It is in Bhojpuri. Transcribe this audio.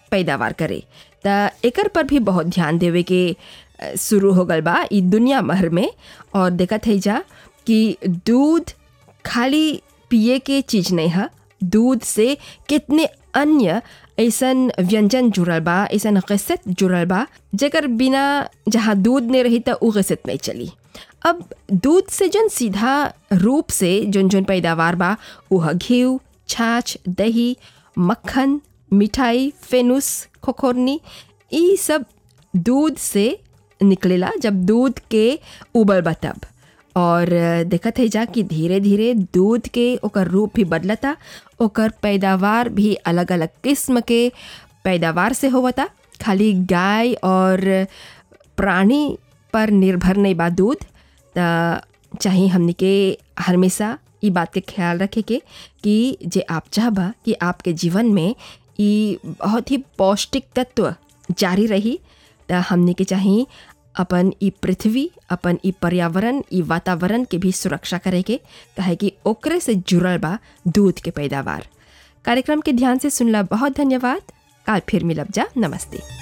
पैदावार करे त एकर पर भी बहुत ध्यान देवे के अ, शुरू हो गल बा ई दुनिया भर में और देखत है जा कि दूध खाली पिए के चीज नहीं है दूध से कितने अन्य ऐसन व्यंजन जुड़ल बा ऐसन गसत जुड़ल बा जेकर बिना जहाँ दूध नहीं रही त उ गसत नहीं चली अब दूध से जन सीधा रूप से जन जन पैदावार बा उह घी छाछ दही मक्खन मिठाई फेनुस खोखोरनी ई सब दूध से निकलेला जब दूध के उबल बा तब और देखत है जा कि धीरे धीरे दूध के ओकर रूप भी बदलता ओकर पैदावार भी अलग अलग किस्म के पैदावार से होवता खाली गाय और प्राणी पर निर्भर नहीं बा दूध त चाहे हमने के हमेशा ई बात के ख्याल रखे के कि जे आप चाहबा कि आपके जीवन में ई बहुत ही पौष्टिक तत्व जारी रही त हमने के चाही अपन ई पृथ्वी अपन ई पर्यावरण ई वातावरण के भी सुरक्षा करे के काहे कि ओकरे से जुड़ल बा दूध के पैदावार कार्यक्रम के ध्यान से सुनला बहुत धन्यवाद काल फिर मिलब जा नमस्ते